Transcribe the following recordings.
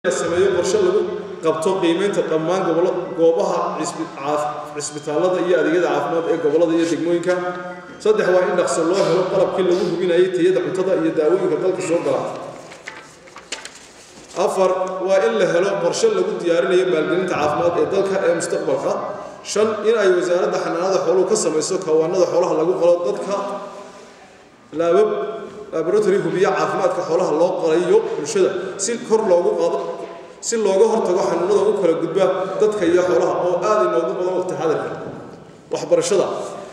la sameeyo qorshe lagu qabto qiimaynta dhammaan gobolo goobaha cisbitaalada iyo adeegyada caafimaad ee gobollada iyo degmooyinka saddex waa in dhaqso loo helo qalabkii lagu hubinayay tayada cuntada iyo daawooyinka dalka soo gala afar waa in la helo qorshe lagu diyaarinayo maalgelinta caafimaad ee dalka ee mustaqbalka shan in ay wasaaradda xanaanada xooluhu ka samayso kawaanada xoolaha lagu qalo dadka laabab laboratory hubiya caafimaadka xoolaha loo qalayo bulshada si kor loogu qaado si looga hortago xanuunada u kala gudba dadka iyo xoolaha oo aad inoogu badan waqti xadirka waxbarashada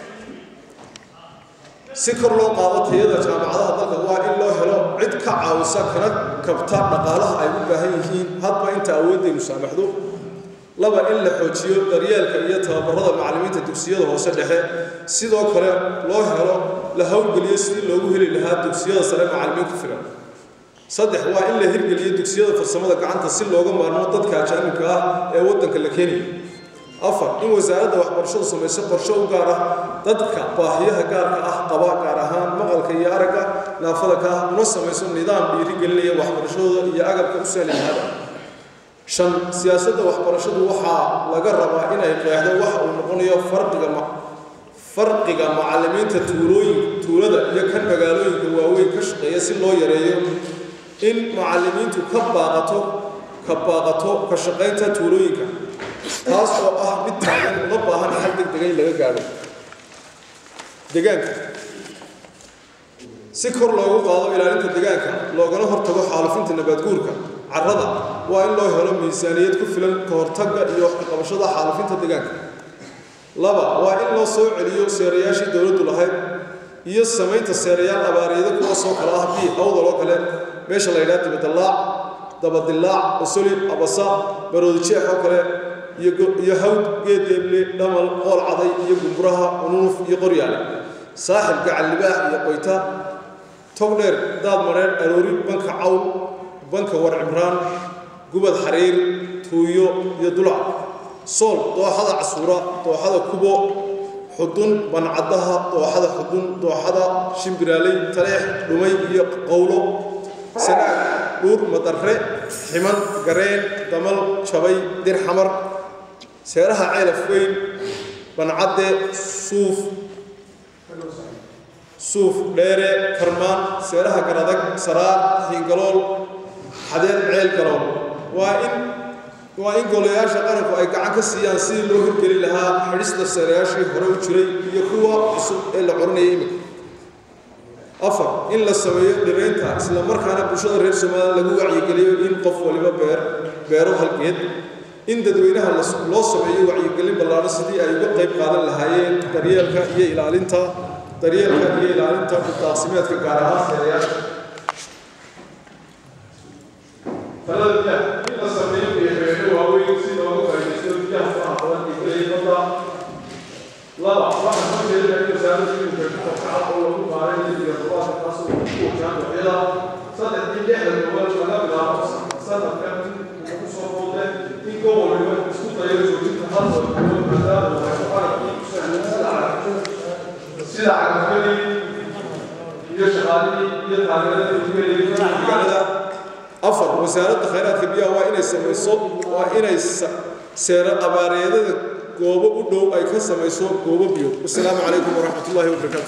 si kor loo qaado tayada jaamacadaha dalka waa in loo helo cid ka caawisa kana kabta dhaqaalaha ay u baahan yihiin hadba inta awoodaynu saamaxdo laba in la xoojiyo daryeelka iyo tababarada macallimiinta dugsiyada hoose dhexe sidoo kale loo helo la howlgeliyo sidii loogu heli lahaa dugsiyada sare macallimiin ku filan saddex waa in la hirgeliyo dugsiyada farsamada gacanta si looga maarmo dadka ajaanibka ah ee waddanka la keenayo afar in wasaaradda waxbarashadu samayso qorshe u gaar ah dadka baahiyaha gaarka ah qaba gaar ahaan maqalka iyo aragga naafada ka ah una samayso nidaam dhiirigelinaya waxbarashadooda iyo agabka u sahli lahaada shan siyaasadda waxbarashadu waxaa laga rabaa inay qeexdo waxa uu noqonayo farqiga farqiga macallimiinta tuulooyin tuulada iyo kan magaalooyinka waaweyn ka shaqeeya si loo yareeyo in macallimiintu ka baaqato ka baaqato ka shaqaynta tuulooyinka taas oo ah mid taagan uma baahan xal degdega in laga gaadho deegaanka si kor loogu qaado ilaalinta deegaanka loogana hortago xaalufinta nabaadguurka carrada waa in loo helo miisaaniyad ku filan ka hortagga iyo wax ka qabashada xaalufinta deegaanka laba waa in loo soo celiyo seerayaashii dowladdu lahayd iyo samaynta seerayaal abaariyada kuwaasoo kale ah bii hawdal oo kale meesha la yidhaha dibadallaac dabadillaac osoli abasa baroodi jeex oo kale iyo hawd geedeeble dhamal qool caday iyo gumburaha unuuf iyo qoryaale saaxib gacal libaax iyo qoyta togdheer daad mareer aroori banka cawl banka war cimraan gubad xariir tuuyo iyo dulac sool dooxada casuura dooxada kubo xudun bancaddaha dooxada xudun dooxada shimbiraaley taleex dhumay iyo qowlo sanaag dhuur madarre ximan gareen damal jabay dir xamar seeraha ceelaf weyn bancadde suuf suuf dheere karmaan seeraha garadag saraar xiingalool xadeed ceel galool waa in waa in golayaasha qaranku ay gacan ka siiyaan sidii loo hirgeli lahaa xidhista seerayaashii hore u jiray iyo kuwa cusub ee la coranayay imika afar in la sameeyo dhiraynta isla markaana bulshada reer somalilan lagu wacyigeliyo in qof waliba beer beero halgeed in dadweynaha loo sameeyo wacyigelin ballaadho sidii ay uga qayb qaadan lahaayeen daryeelka iyo ilaalinta daryeelka iyo ilaalinta daaqsimeedka gaar ahaan seerayaasha talada biyaha in la sameeyo beereeno waaweyn si looga faa'iidaysto biyaha faraha badan ee gelaya badda laba waxaa soo jeedina in wasaaradda iminka ku kobcad oo lagu qaaday xilliga rubaadka taas oo ku wajahan waxyada saddex in lixda gobol laga bilaabo sanadkan ku soo boode in gobol waliba isku dayo joojinta hal gobol maadaama uu haysto qalabkii ku sahlan sida sida cagafyadii iyo shaqaalihii iyo taageeradii ugu helayay magaalada afar wasaaradda khayraadka biyaha waa inay samayso waa inay seero abaareedada goobo u dhow ay ka samayso goobo biyo wasalaamu calaykum waraxmat ullahi wabarakaatu